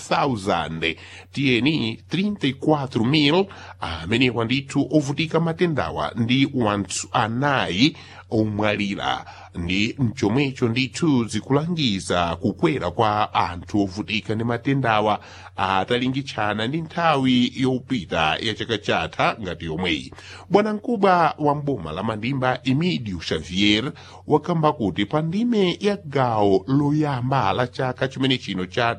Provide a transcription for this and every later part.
34,000 tiyeni 34,000 amenewa ndithu ovutika matendawa ndi wanthu anayi omwalira ndi mchomwecho ndithu zikulangiza kukwera kwa anthu ovutika ndi matendawa atalingitchana ndi nthawi yopita ya chaka chatha ngati yomweyi bwanamkubwa wa mboma la mandimba emidio xavier wakamba kuti pa ndime ya gawo loyamba la chaka chimene chino cha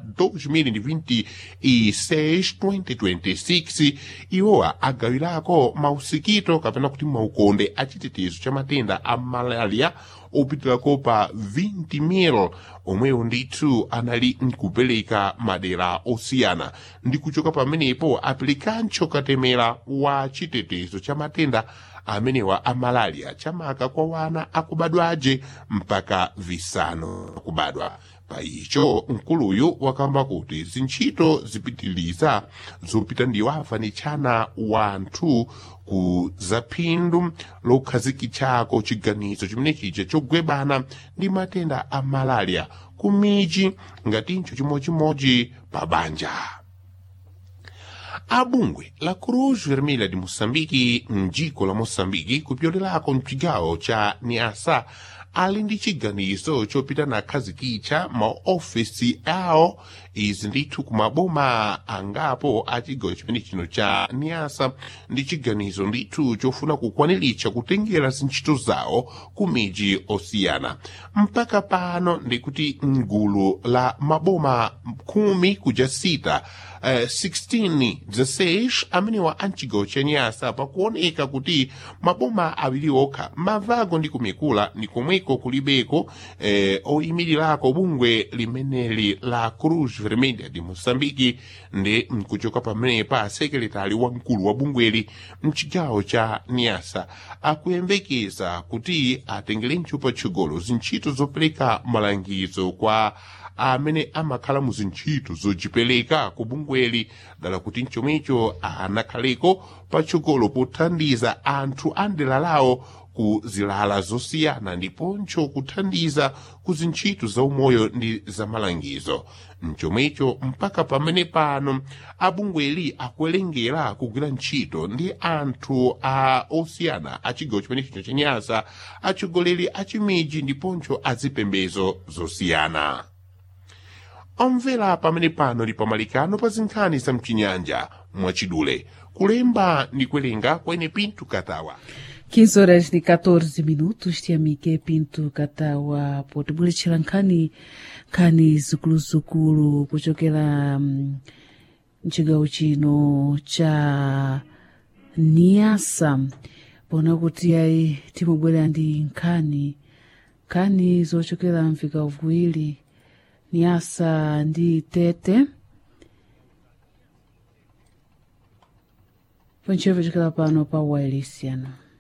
2026-2026 iwowa agawirako mausikito kapena kuti maukonde achitetezo cha matenda a malaria opitirako pa 20,000 omwewo ndithu anali nkupereka madera osiyana ndi kuchoka pamenepo apilikancho katemera wa chitetezo cha matenda amenewa a malaria chamaka kwa wana akubadwaje mpaka visanu kubadwa pa icho mkuluyu wakamba kuti zintchito zipitiliza zopita ndiwo afanitshana wanthu ku zaphindu lokhazikitchako chiganizo chimene chija chogwebana ndi matenda a malaria ku miji ngatincho chimodzimodzi pa banja abungwe la cruz vermelha de moçambique mdziko la moçambique kupyolelako mchigawo cha niasa ali ndi chiganizo chopita nakhazikitcha maofesi awo izi ndithu kumaboma angapo a chigawo chimene chino cha niasa ndi chiganizo ndithu chofuna kukwaniritsa kutengera zintchito zawo ku miji osiyana mpaka pano ndikuti mgulu la maboma khumi kuja sita uh, 16 16 amenewa a mchigawo cha niasa pakuoneka kuti maboma awiri okha mavago ndi kumikula ndi komweko kulibeko eh, oyimirirako bungwe limeneli la cruz vermelha de moçambique ndi mkuchoka pamenepa sekretari wamkulu wa bungweli mchigawo cha niasa akuyembekeza kuti atengere ntchupa tchogolo zintchito zopereka malangizo kwa amene amakhala mu zintchito zochipereka ku bungweli dala kuti mchomwecho anakhaleko patsogolo pothandiza anthu a ndera lawo ku zilala zosiyana ndiponso kuthandiza ku zintchito za umoyo ndi za malangizo mchomwecho mpaka pamene pano abungweli akuwerengera kugwira ntchito ndi anthu a osiyana a chigawo chimene chino chenyasa atsogoleri a chimiji ndiponso azipembezo zosiyana omvera pamene pano ndi pamalikano pa zinkhani za mchinyanja mwachidule kulemba ndi kuwerenga kwene pinto katawa 15 horas de 14 minutos tiamike pinto katawa potibweretchera nkhani nkhani zikuluzikulu kuchokera um, mchigawo chino cha niasa pona kuti ayi timabwera ndi nkhani nkhani zochokera mvika viwiri niasa ndi tete ponchevo chokera pano pa wailesiano